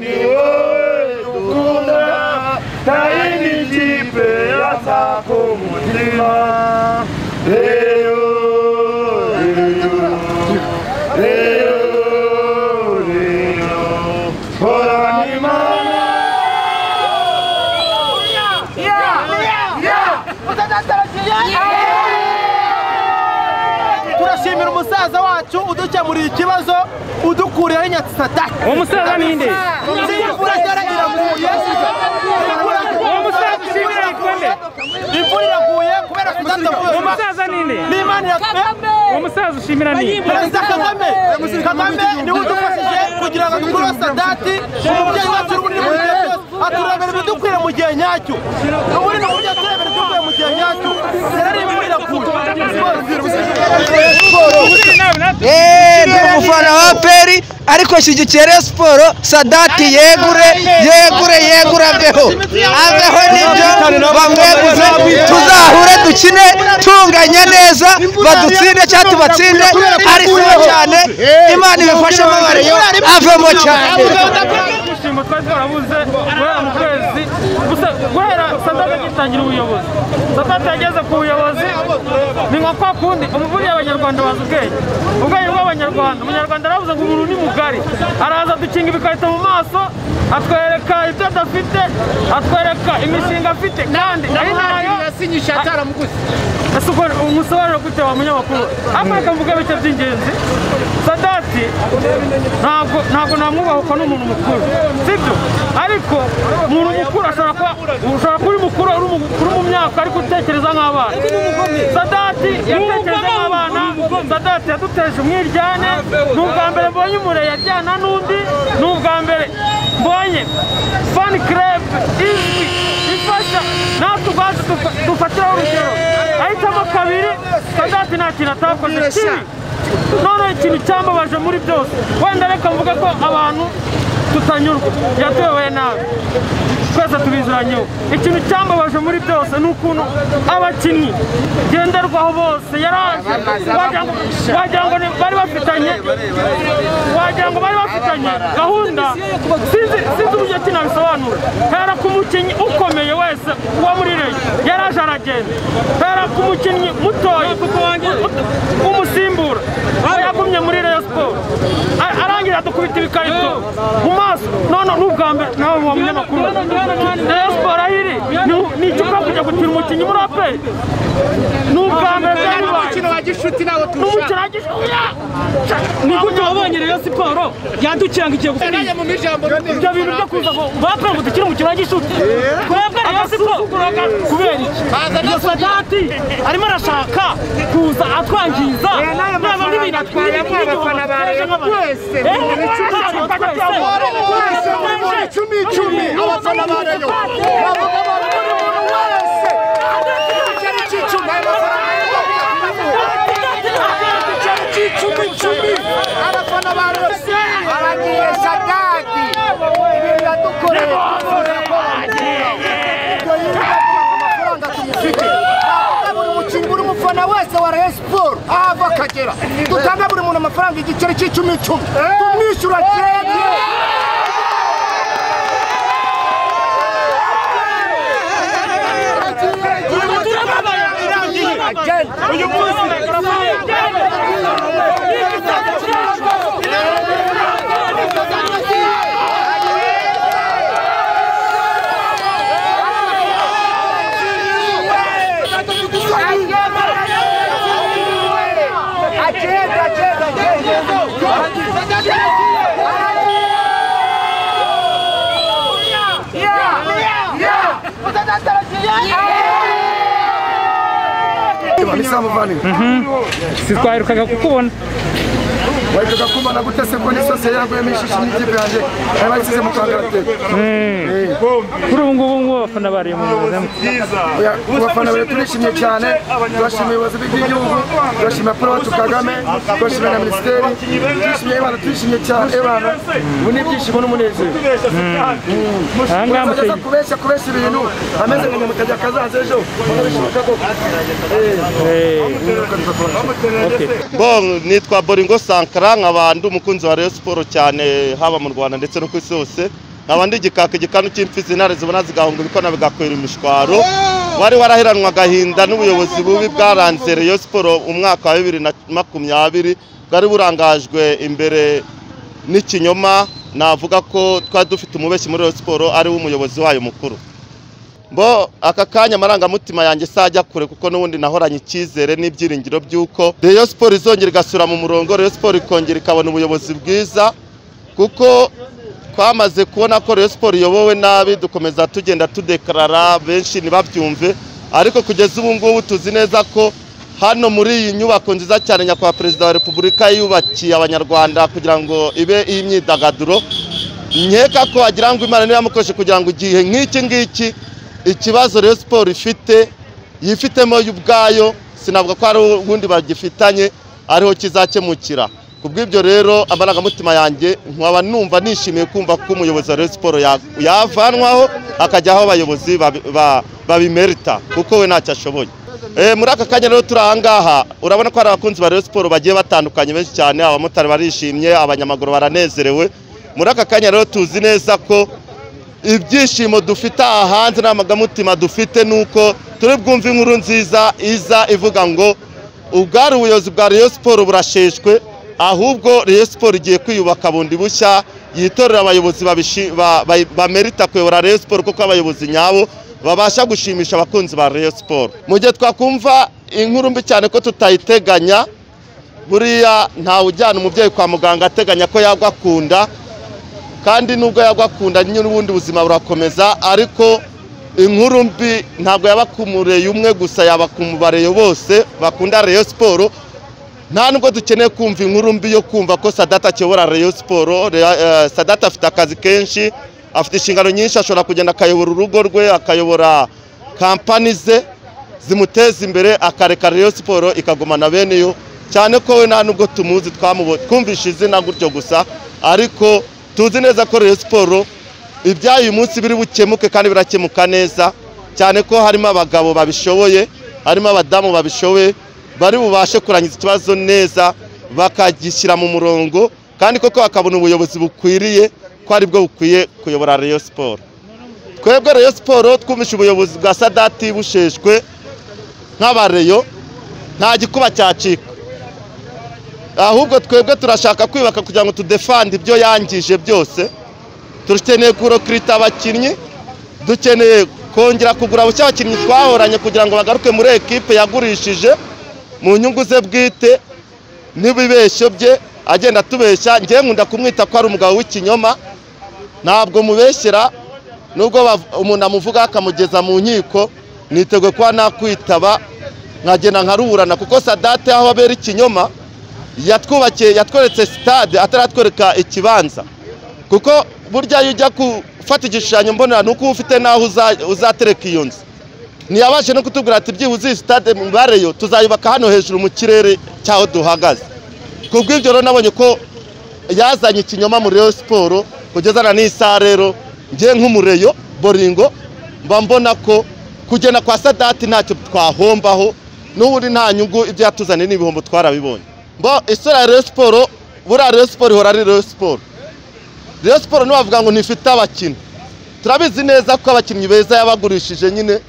ni wowe dukunda nta yindi kipe yasako umutima reyo reyo reyo reyo horana imana turashimira umusaza wacu udukemurira ikibazo udukuriraho inyatsisadaki umusaza ninde imvura yaraguye umusaza ushimira igikombe imvura iraguye kubera kudatavuye umusaza ninde n'imana iratwe umusaza ushimira ninde perezida kagame kagame niwe udufashije kugira ngo dukure sadati umubyeyi wacu uri muri mu gihe cyose aturebera ibidukwira mu gihe nyacyo ubu ni uburyo aturebera ibidukwira mu gihe nyacyo rero iyi mvura iraguye Eee, ndi umufana wa peri ariko shyigikiye Rayon siporo sadati yegure yegure yegure aveho aveho nibyo bamweguze tuzahure dukine tunganya neza badutsinde cyangwa tubatsinde ari sibo cyane imana ibifashemo abareyo avemo cyane ibyishimo twari twarabuze guhera mu kwezi gusa guhera sadate agitangira ubuyobozi sadate yageze ku buyobozi ni nka kwa kundi umuvunyi abanyarwanda bazi ubwenge ubwenge bw'abanyarwanda umunyarwanda aravuze ngo umuntu ni mugari araza adukinga ibikarito mu maso atwereka ibyo adafite atwereka imishinga afite kandi ari nayo yasinyisha ataramuguze ese ubwo umusobanuro gute wa munyamakuru ariko reka mvuge bike by'ingenzi sadati ntabwo ntabwo namwubaha uko ni umuntu mukuru sibyo ariko umuntu mukuru ashobora kuba ushobora kuba uri mukuru uri mu- uri mu myaka ariko utekereza nk'abana sadati yatekereza nk'abana sadati yaduteje umwiryane ni ubwa mbere mbonye umureye ajyana n'undi ni ubwa mbere mbonye fani kerebe izwi ifasha natwe ubwacu dufa- dufatiraho urugero ahitamo kabiri sadati nta kintu atakoze kibi none ikintu cyambabaje muri byose wenda reka mvuge ko abantu tutanyurwa yatuyoboye nabi twese tubizuranyeho ikintu cyambabaje muri byose ni ukuntu abakinnyi ngenderwaho bose yaraje wagira ngo- wagira ngo ni- bari bafitanye wagira ngo bari bafitanye gahunda sinzi sinzi uburyo ki nabisobanura hera ku mukinnyi ukomeye wese uba muri reyo yaraje aragenda hera ku mukinnyi mutoya umusimbura we yagumye muri reyo siporo A- arangira adukubita ibikarito mu maso none ni ubwa mbere nawe muba munyamakuru reyo siporo aho iri ni- ni ikigo kujya gutira umukinnyi muri aperi ni ubwa mbere byari bibaye umukino wa gishuti nawo turusha n'umukino agishoboye ni gute wabonye reyo siporo yadukiranga igiye gufata najya mu mijambo ibyo bintu byo kuza ngo bapfa ngo dukire umukino wa gishuti twebwe rero siporo kubera iki iyo sadati arimo arashaka kuza atwangiza naba n'ibintu atwiriye abafana ba Rayon twese, buri kimwe Twese muri buri icumi icumi abafana ba Rayon bavuga bari buri muntu wese igiceri cy'icumi abafana ba Rayon igiceri cy'icumi icumi abafana ba Rayon aragiye sadadi ibintu yadukoreye twifuza ko bamugira ubwo yinjiye amafaranga tumufite Twavuga buri mukinnyi buri mufana wese wa Rayon Sport aho ava akagera dutange buri muntu amafaranga igiceri cy'icumi icumi tumwishyura cyeye nisamuvaniwe si twaherukaga kukubona wahitaga kumana gute se ko n'isose yaguyemo ishishi n'ikipe yanjye bari bayisize mu kangaratete kuri ubu ngubu ngubu abafana bariye mu buzima Oya, ku bafana bawe turishimye cyane turashimira ubuyobozi bw'igihugu turashimira paul wacu kagame turashimira na minisiteri turishimye abantu turishimye cyane ebana ubu ni ibyishimo n'umunezero aha ngaha mutageza muteye kubeshya kubeshya ibintu ameze nka nyamutajya akazaza ejo bakabishoboka koko Eh, Bon, nitwa Boringo Sankara igikara nkaba ndi umukunzi wa Rayon Sport cyane haba mu Rwanda ndetse no ku isi hose nkaba ndi igikaka igikanu cy'imfizi intare zibona zigahunga ibikona bigakwira imishwaro wari waraheranwa agahinda n'ubuyobozi bubi bwaranze Rayon Sport umwaka wa bibiri na makumyabiri bwari burangajwe imbere n'ikinyoma navuga ko twari dufite umubeshyi muri Rayon Sport ari we umuyobozi wayo mukuru bo aka kanya amarangamutima yanjye se ajya kure kuko n'ubundi nahoranye icyizere n'ibyiringiro by'uko Rayon Sport izongera igasura mu murongo Rayon Sport ikongera ikabona ubuyobozi bwiza kuko twamaze kubona ko Rayon Sport iyobowe nabi dukomeza tugenda tudekarara benshi ntibabyumve ariko kugeza ubu ngubu tuzi neza ko hano muri iyi nyubako nziza cyane nyakubahwa perezida wa repubulika yubakiye abanyarwanda kugira ngo ibe iy'imyidagaduro nkeka ko wagira ngo imana niba yamukoreshe kugira ngo igihe nk'iki ngiki ikibazo Rayon Sport ifite yifitemo yo ubwayo sinavuga ko hari ubundi bagifitanye ariho kizakemukira ku bw'ibyo rero amarangamutima yanjye nkaba numva nishimiye kumva ko umuyobozi wa Rayon Sport ya- yavanwaho akajyaho abayobozi babi- ba- babimerita kuko we ntacyo ashoboye Eh, muri aka kanya rero turi ahangaha urabona ko hari abakunzi ba Rayon Sport bagiye batandukanye benshi cyane abamotari barishimye abanyamaguru baranezerewe muri aka kanya rero tuzi neza ko ibyishimo dufite aha hanze n'amagamutuma dufite ni uko turi bwumve inkuru nziza iza ivuga ngo ubwari ubuyobozi bwa Rayon Sport burasheshwe ahubwo Rayon Sport igiye kwiyubaka bundi bushya yitorera abayobozi babishi- ba- ba- bamerita kuyobora Rayon Sport kuko abayobozi nyabo babasha gushimisha abakunzi ba Rayon Sport mu gihe twakumva inkuru mbi cyane ko tutayiteganya buriya ntawe ujyana umubyeyi kwa muganga ateganya ko yagwa akunda kandi nubwo yagwa akunda nyine ubundi buzima burakomeza ariko inkuru mbi ntabwo yaba ku mureye umwe gusa yaba ku mubareyo bose bakunda Rayon Sport nta nubwo dukeneye kumva inkuru mbi yo kumva ko Sadat akiyobora Rayon Sport Rea- eh, Sadat afite akazi kenshi afite inshingano nyinshi ashobora kugenda akayobora urugo rwe akayobora kampani ze zimuteza imbere akareka Rayon Sport ikagumana bene yo cyane ko we nta nubwo tumuzi twamubo twumvishe izina gutyo gusa ariko tuzi neza ko Rayon Sport ibyayo uyu munsi biri bukemuke kandi birakemuka neza cyane ko harimo abagabo babishoboye harimo abadamu babishoboye bari bubashe kurangiza ikibazo neza bakagishyira mu murongo kandi koko bakabona ubuyobozi bukwiriye ko aribwo bukwiye kuyobora Rayon Sport twebwe Rayon Sport twumvishe ubuyobozi bwa Sadati busheshwe nk'abareyo nta gikuba cyacika ahubwo twebwe turashaka kwibaka kugira ngo tudefande ibyo yangije byose dukeneye kurokirita abakinnyi dukeneye kongera kugura bushya abakinnyi twahoranye kugira ngo bagaruke muri ekipe yagurishije mu nyungu ze bwite n'ibibeshyo bye agenda atubeshya ngewe nkunda kumwita ko ari umugabo w'ikinyoma ntabwo mubeshyera nubwo bav- umuntu amuvuga akamugeza mu nkiko niteguye kuba nakwitaba nkagenda nkaruburana kuko sadate aho abera ikinyoma yatwubakiye yatweretse sitade ataratwereka ikibanza kuko burya iyo ujya gufata igishushanyo mbonera ni uko uba ufite n'aho uza- uzatereka iyo nzu ntiyabashe no kutubwira ati byibuze iyi sitade mubareyo tuzayubaka hano hejuru mu kirere cyaho duhagaze ku bw'ibyo rero nabonye ko yazanye ikinyoma muri Rayon Sport kugeza na n'iyi saha rero njye nk'umureyo boringo mba mbona ko kugenda kwa sadati ntacyo twahombaho n'ubundi nta nyungu ibyo yatuzaniye n'ibihombo twarabibonye mbo isura ya Rayon Sport buriya Rayon Sport ihora ari Rayon Sport Rayon Sport ntibavuga ngo ntifite abakinnyi turabizi neza ko abakinnyi beza yabagurishije nyine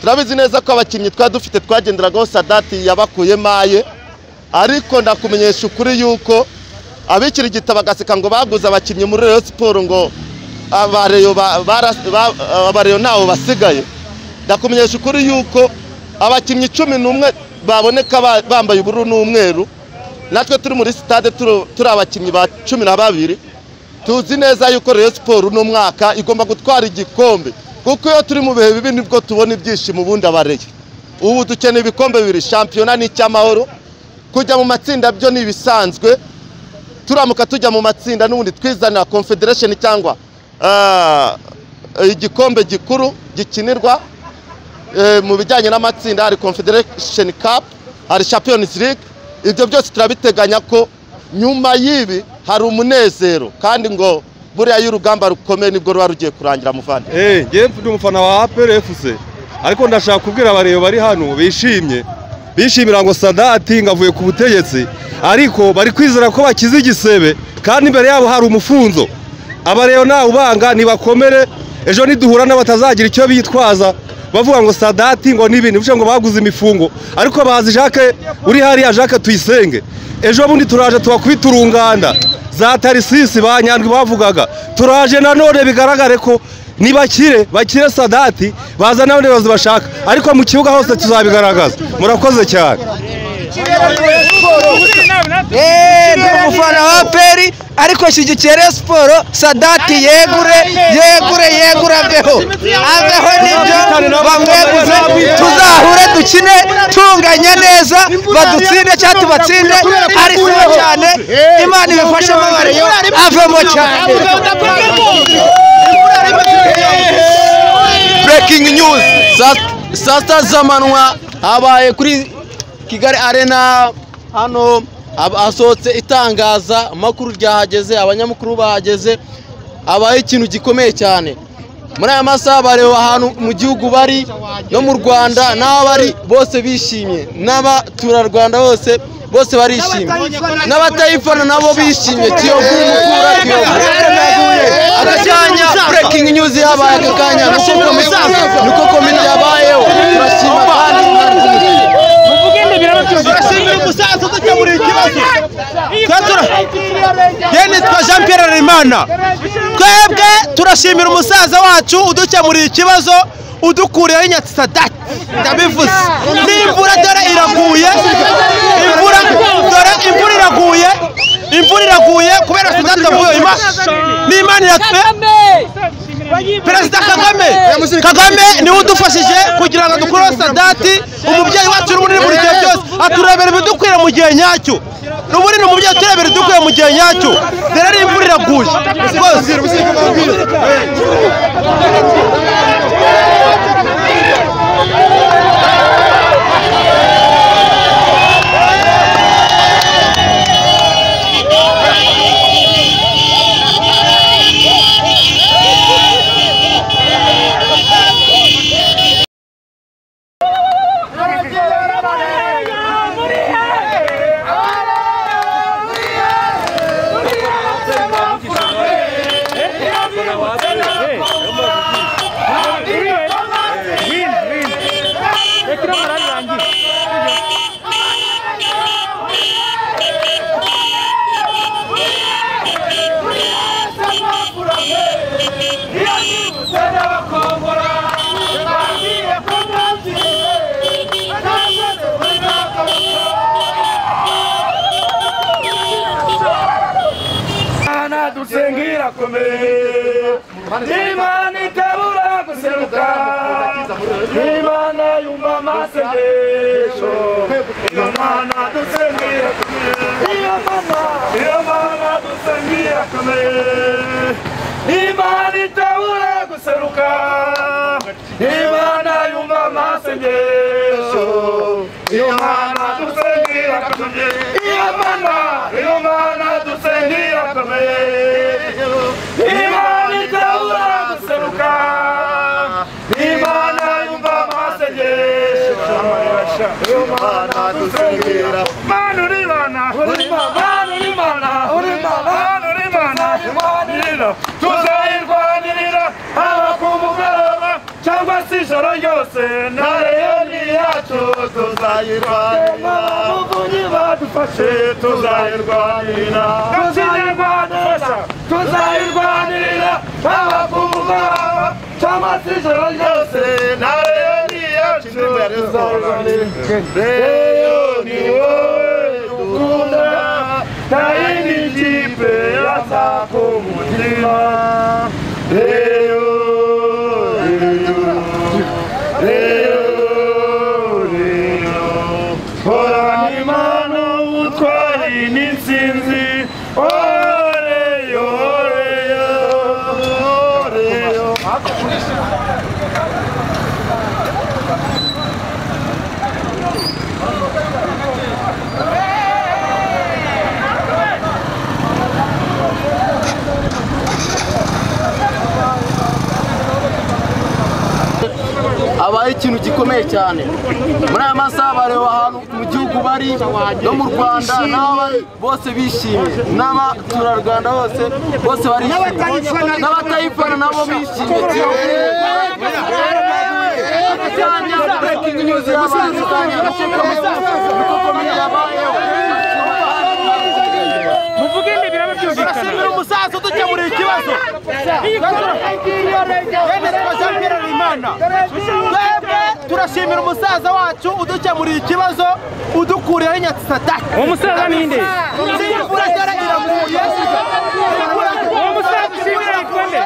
turabizi neza ko abakinnyi twari dufite twagenderagaho sadati yabakuyemo aye ariko ndakumenyesha ukuri yuko abikirigita bagaseka ngo baguze abakinnyi muri Rayon Sport ngo abareyo ba- bara- ba- abareyo ntawo basigaye ndakumenyesha ukuri yuko abakinnyi cumi n'umwe baboneka ba- bambaye ubururu n'umweru natwe turi muri sitade turi turi abakinnyi ba cumi na babiri tuzi neza yuko Rayon Sport uno mwaka igomba gutwara igikombe kuko iyo turi mu bihe bibi nibwo tubona ibyishimo ubundi abareyo ubu dukeneye ibikombe bibiri shampiyona ni icy'amahoro kujya mu matsinda byo ni ibisanzwe turamuka tujya mu matsinda n'ubundi twizana confederation cyangwa ah, igikombe gikuru gikinirwa eh, mu bijyanye n'amatsinda hari confederation cup hari champions league ibyo byose turabiteganya ko nyuma y'ibi hari umunezero kandi ngo buriya iyo urugamba rukomeye nibwo ruba rugiye kurangira muvandi Eh, ngewe ndi umufana wa APR FC ariko ndashaka kubwira abareba bari hano bishimye bishimira ngo sadati ngo avuye ku butegetsi ariko bari kwizera ko bakize igisebe kandi imbere yabo hari umufunzo aba rero nawe ubanga ntibakomere ejo niduhura n'abatazagira icyo bitwaza bavuga ngo sadati ngo n'ibintu bivuze ngo baguze imifungo ariko bazi jacques uri hariya jacques tuyisenge ejo bundi turaje tubakubita urunganda za tarisisi ba nyandwi bavugaga turaje nanone bigaragare ko nibakire bakire sadati baza n'abandi bayobozi bashaka ariko mu kibuga hose tuzabigaragaza murakoze cyane Eh, ndi umufana wa peri ariko shyigikira siporo sadati yegure yegure yegure aveho aveho nibyo bamweguze tuzahure dukine tunganya neza badutsinde cyangwa tubatsinde ari sibo cyane imana ibifashemo bareyo avemo cyane breaking news Saa- saa sita z'amanywa habaye kuri kigali arena hano hab- hasohotse itangaza amakuru ryahageze abanyamakuru bahageze habaye ikintu gikomeye cyane muri aya masaha bareba ahantu mu gihugu bari no mu rwanda n'aho bari bose bishimye n'abaturarwanda bose bose barishimye n'abatayifana nabo bishimye kiyovu mukura kiyovu aka kanya breaking news yabaye aka kanya niko komedi niko komedi yabayeho turashima kandi turashimira umusaza udakemura ikibazo twa jean pierre harerimana twebwe turashimira umusaza wacu udukemuriye ikibazo udukuriyeho inyatsadati ndabivuze n'imvura dore iraguye imvura dore imvura iraguye imvura iraguye kubera sudati avuye n'imana iratwe perezida kagame kagame niwe udufashije kugira ngo dukure sadati umubyeyi wacu n'ubunini buri gihe byose aturebera ibidukwira mu gihe nyacyo ni ubunini umubyeyi aturebera ibidukwira mu gihe nyacyo rero ari imvura iraguye rwose Imana dusenga irakomeye Imana itabura guseruka Imana yumva amasengesho Imana dusenga irakomeye Imana dusenga irakomeye Imana itabura guseruka Imana yumva amasengesho Imana dusenga irakomeye Imana Imana dusenga irakomeye Imana itabura guseruka Imana yumva amasengesho Imana dusenga irakomeye Imana uri Imana uri Imana uri Imana uri Imana uri Imana tuzayirwanirira tuzayirwanirira haba ku mugoroba cyangwa se ijoro ryose nareyo ni yacu tuzayirwanirira muvunyi badufashe tuzayirwanirira tukinyarwandisha tuzayirwanirira haba ku mugoroba cyangwa se ijoro ryose nareyo ni yacu tuzayirwanirira reyo ni wowe dukunda Taini jipe yasa kumutima Leo, leo, leo, leo Hora ni mano utwari n'intsinzi Oreyo, oreyo, oreyo habaye ikintu gikomeye cyane muri aya masaha bareba ahantu mu gihugu bari no mu rwanda n'aho bari bose bishimye n'abaturarwanda bose bose barishimye n'abatayifana nabo bishimye cyane breaking news yabaye kandi niko komedi yabayeho muvuge indi biraba byumvikana Turashimira umusaza udukemurira ikibazo bene twashyira imana twebwe turashimira umusaza wacu udukemurira ikibazo udukuriyeho nyatsadatsi uwo musaza ninde imvura yari iraguye uwo musaza ushimira yitwa nde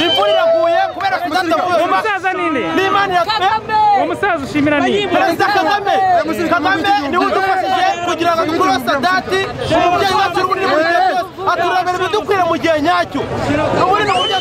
imvura iraguye kubera kudategura uwo musaza ninde n'imana iratwe uwo musaza ushimira ninde perezida kagame kagame niwe udufashije kugira ngo dukure sadati umubyeyi wacu n'ubundi mu gihe cyose aturemera ibidukwira mu gihe nyacyo n'ubundi ni uburyo